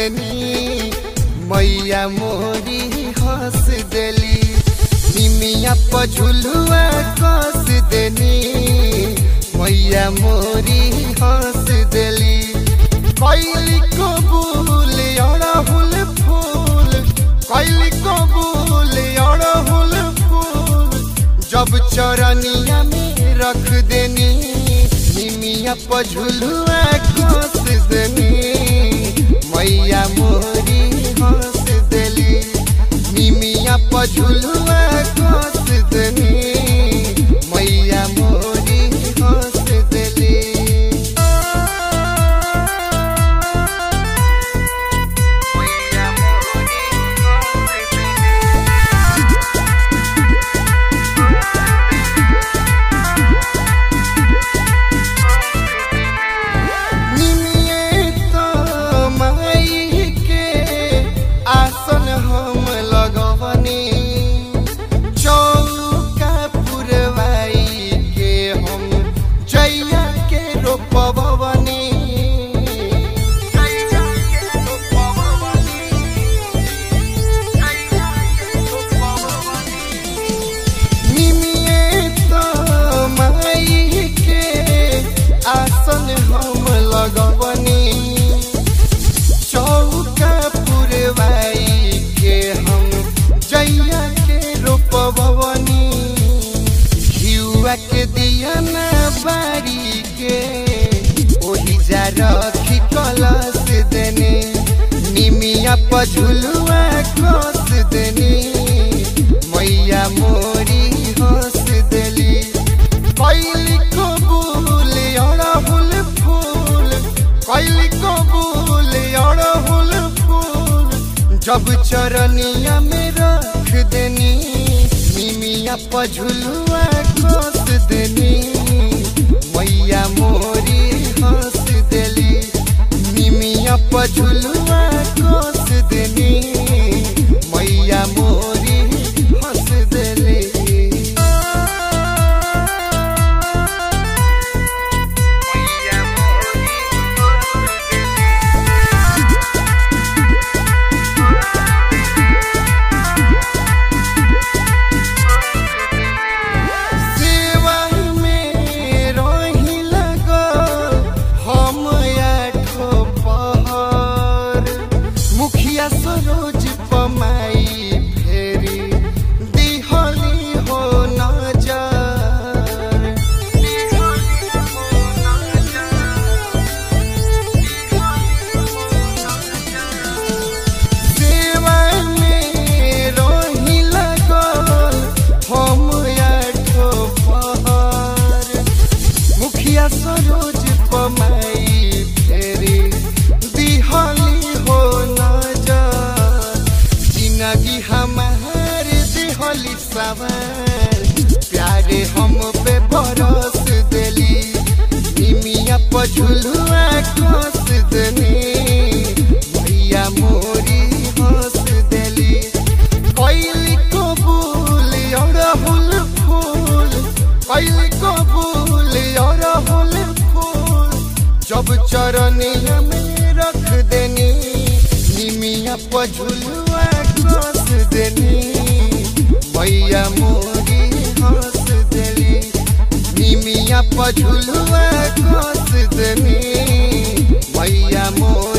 देनी मैया मोरी हंस देली निमिया पझुलुआ कस देनी मैया मोरी हंस देली कैली कबूल अड़हुल फूल कैली कबूल अड़हुल फूल जब चरनिया में रख देनी निमिया पझुलुआ कस देनी मैया मोरी हंस देली निमिया पझुलुआ कस देनी मैया मोरी हंस देली मैया मोरी हंस देली निमिये तो माई के आसन हम लगवनी चौका पुरवाई के हम जैया के रोपवनी निमिये तो माई के आसन हम लगवनी चौका पुरवाई के हम जैया के रोपवनी घियुआ के दिया ना बारी के ओही जा रखी कलश देने निमिया पझुलुआ कस देनी मैया मोरी हंस देली कैली कबूल अड़हुल फूल कैली कबूल अड़हुल फूल जब चरनिया में रख देनी निमिया पझुलुआ कस देनी मैया मोरी हंस देली निमिया पझुलुआ कस देनी मैया मोरी हंस देली मैया मोरी सेवा में रही लगल हम आठो पहर मुखिया सरोज पमाई फेरी दिहली हो नजर सेवा में रही लगल हम आठो पहर मुखिया सरोज पमाई फेरी दिहली हो नजर जिंदगी हमार दिहली सवार प्यारे हम पे बरस देली निमिया पझुलुआ कस देनी भैया मोरी हंस देली कैली कबूल अड़हुल फूल कैली कबूल अड़हुल फूल जब चरनिया में रख देनी निमिया पझुलुआ कस देनी मैया मोरी हंस देली निमिया पझुलुआ कस देनी मैया मोरी